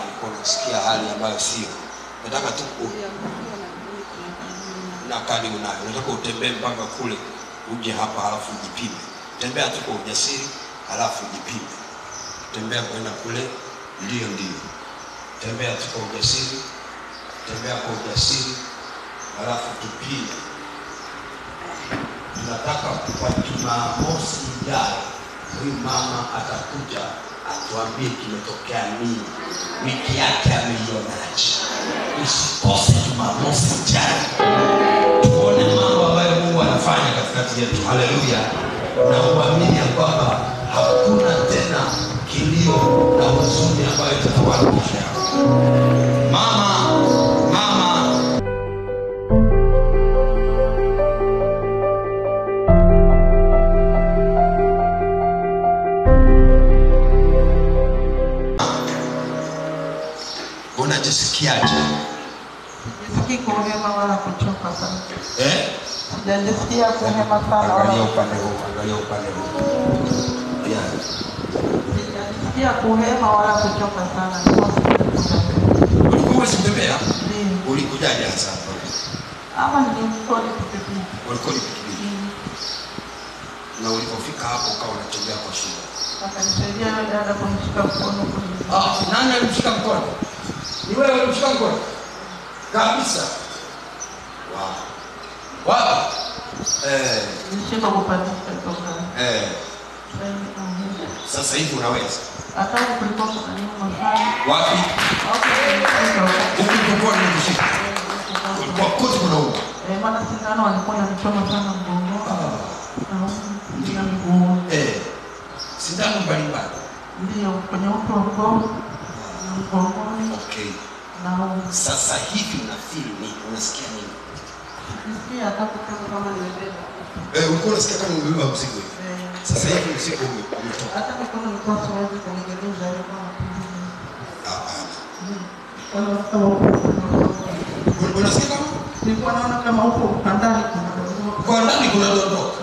ulikuwa unasikia hali ambayo sio. Nataka tu ku- na kadi unayo, nataka utembee mpaka kule uje hapa, halafu ujipime. Tembea tu kwa ujasiri, halafu ujipime. Tembea kwenda kule, ndio ndio. Tembea tu kwa ujasiri, tembea kwa ujasiri, halafu tupime. Tunataka kwa Jumamosi ijayo huyu mama atakuja atuambie kimetokea nini, wiki yake ameionaje. Usikose Jumamosi ijayo tuone mambo ambayo Mungu anafanya katikati yetu. Haleluya! Na uamini ya kwamba hakuna tena kilio na huzuni ambayo itatawala maisha yako. Mama, mama, unajisikiaje? Sisikii kuhema wala kuchoka sana. Eh? Sijajisikia kuhema sana Angalia wala upande huu, angalia upande huu. Yeah. sijajisikia kuhema wala kuchoka sana. Nilikuwa sijakuja. Ulikuwa huwezi kutembea? Ndio. Ulikujaje hasa hapa? Ama nilikuwa nikipipia. Ulikuwa ni pikipiki. Na ulipofika hapo ukawa unatembea kwa shida. Akanisaidia yule dada kunishika mkono kwenye Ah, nani alimshika mkono? Ni wewe ulimshika mkono? Kabisa. Wow. Wow. Eh, nilishika kupandisha toka. eh, sasa hivi unaweza. Hata huku kulikuwa kuna nyuma sana. Wapi? Hapo kulikuwa Huku kulikuwa ni kushika. Kulikuwa kote kunauma. Eh, maana sindano walikuwa wananichoma sana mgongoni na huku ndio mguu. Eh. Sindano mbalimbali. Ndio kwenye uti wa mgongo na mgongoni Okay. na huku. Sasa hivi unafeel nini? Unasikia nini? Nisikia hata kama kama nimebeba. Eh, ulikuwa unasikia kama umebeba mzigo hivi. Eh, Sasa hivi mzigo ume- umetoka. hata mikono nilikuwa siwezi kunigeuza ilikuwa napunguza. Hapana. Kwa hiyo kama huko Un- Unasikia kama nilikuwa naona kama huko ukandani kuna dondoo. kwa ndani kuna dondoka.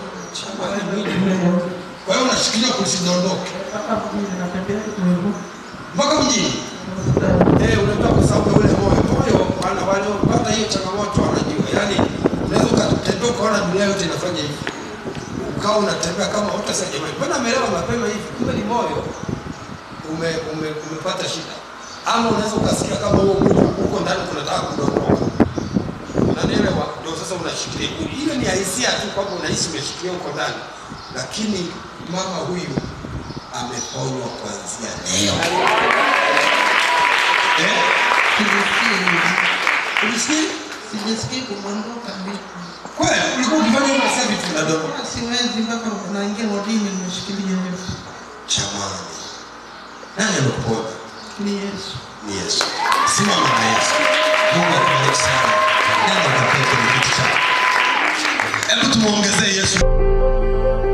Kwa hiyo unashikilia kusidondoke Mpaka mjini natembea kidogo. mpaka mjini. Eh, unajua kwa sababu ya ule moyo. Moyo wana waliopata hiyo changamoto wanajua. Yaani unaweza ukatembea ukaona dunia yote inafanya hivi. Ukawa unatembea kama utasema jamani, mbona amelewa mapema hivi? Kumbe ni moyo ume, ume, umepata shida. Ama unaweza ukasikia kama huo mwili uko ndani kunataka kudondoka. Unanielewa? Ndio sasa unashikilia. Ile ni hisia tu kwamba unahisi umeshikilia uko ndani. Lakini mama huyu ameponywa kuanzia leo. Eh? Ulisikia? Sijisikii kumwondoka vipi. Kweli ulikuwa ukifanya hivyo sasa vitu vinadondoka. Kama siwezi mpaka naingia wodini nimeshikilia hivi. Jamani. Nani amekuponya? Ni Yesu. Ni Yesu. Simama na Yesu. Mungu akubariki sana. Nenda kapeke kwenye kiti chako. Hebu tumuongezee Yesu.